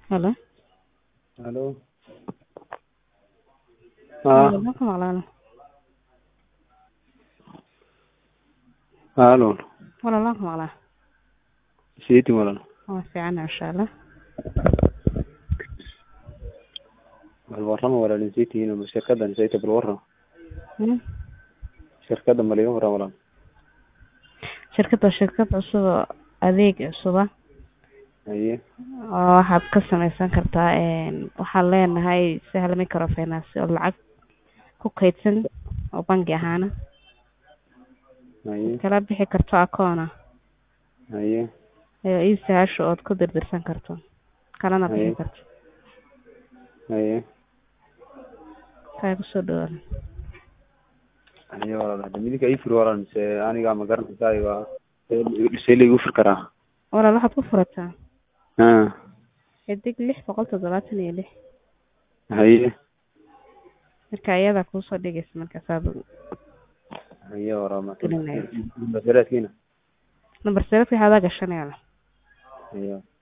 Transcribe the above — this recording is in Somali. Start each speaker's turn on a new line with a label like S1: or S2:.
S1: Halo.
S2: Halo. Ah,
S1: Waxaan ku maqlaana.
S2: halo.
S1: Walaal waan ku maqlaa.
S2: Siiti walaal.
S1: Waa fiican insha Allah.
S2: Bal warrama walaalin siitihiin ama shirkadan sayta bal warrama.
S1: Hmm.
S2: Shirkadan bal iga warrama walaal.
S1: Shirkadda shirkad cusub oo adeeg cusub ah
S2: Haye.
S1: oo waxaad ka samaysan kartaa een waxaan leenahay sahal microfinance oo lacag ku kaydsan oo bangi ahaan
S2: Haye.
S1: kala bixi karto akoon ah
S2: Haye.
S1: iyo ii sahasho ood ku dirdirsan karto kalana bixi
S2: Haye.
S1: karto
S2: Haye.
S1: kaa kusoo dhawaada
S2: Haye walaal. Hadda midinka ii fur walaal mise aniga ma garanaysaa waa see la igu fur karaa.
S1: walaal waxaad ku furataa
S2: Ah.
S1: xidig lix boqol toddobaatan iyo lix
S2: Haye.
S1: marka iyadaa kuusoo dhigaysa markaasaad
S2: Haye walaal ma.
S1: Gelinaya.
S2: Basiraadkiina.
S1: nambar seelka waxaadaa gashanaya
S2: Haye.